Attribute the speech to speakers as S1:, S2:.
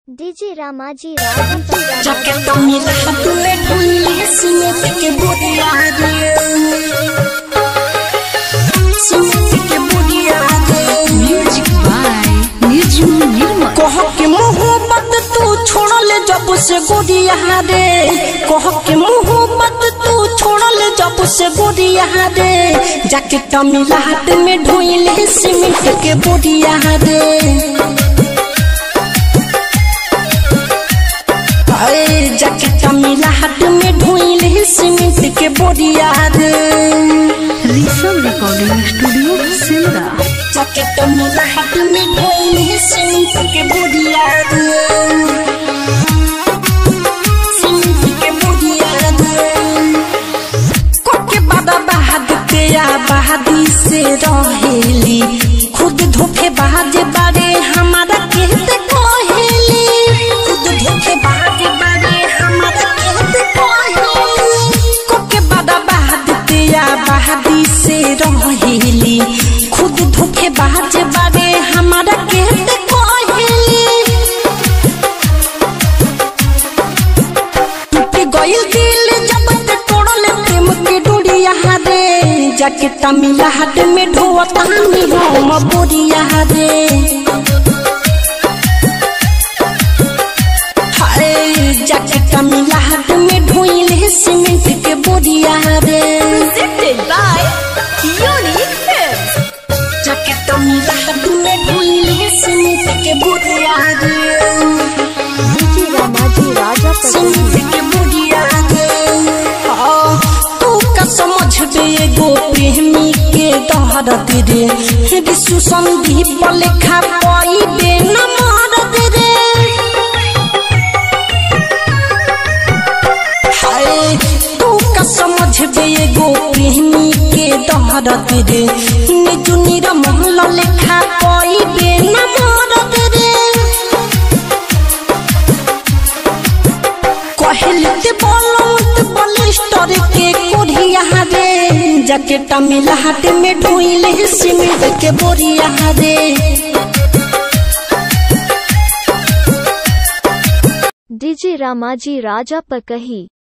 S1: DJ रामाजी रागम पर
S2: jacket मिला तूने ढूंढी सीमेंट के बुढ़िया रे सीमेंट के बुढ़िया रे
S3: म्यूजिक बाय निर्जुम निर्मल
S2: कह के मोहब्बत तू छोड़ले जब से गोरिया रे कह के मोहब्बत तू छोड़ले जब से गोरिया रे जैकेट मिला हाथ में ढोइले सीमेंट के बुढ़िया रे अरे जैकेट मिला हाथ में ढोइले सीमेंट के बोरिया रे
S3: Rishabh recording studio Simra
S2: jacket मिला हाथ में ढोइले सीमेंट के बोरिया रे सीमेंट के बोरिया रे कोके बाबा बहाद के या बहादी से रहेली खुद धोखे बाज बारे हमारा कहते कोहेली खुद धोखे बाज बारे हमारा कहते कोहेली कोके बाबा बहाद के या बहादी से रहेली खुद धोखे बाज बारे हमारा कहते कोहेली टूट गइल दिल जब ते तोड़ल प्रेम के डोरिया रे जैकेट मिला हाथ में ढोता मी हम बोरिया रे हाय जैकेट मिला हाथ में ढोइले सीमेंट के बोरिया रे
S3: presented by Unique Films.
S2: Jacket मिला हाथ में ढोइले सीमेंट के बोरिया रे
S1: डीजे रामाजी राजा पर
S2: सीमेंट के बोरिया रे हाँ, तू का समझ बे एगो प्रेमी के दहरत रे विश्व संदीप लेखा पाई बे न मारत रे हाय तू का समझ बे एगो प्रेमी के दहरत रे निजु निरमल लेखा पाई बे न मारत रे कहलते बोलत बलिस्टर के कोढ़िया रे जैकेट मिला हाथ में ढोइले सीमेंट के बोरिया रे
S1: डीजे रामाजी राजा पर कही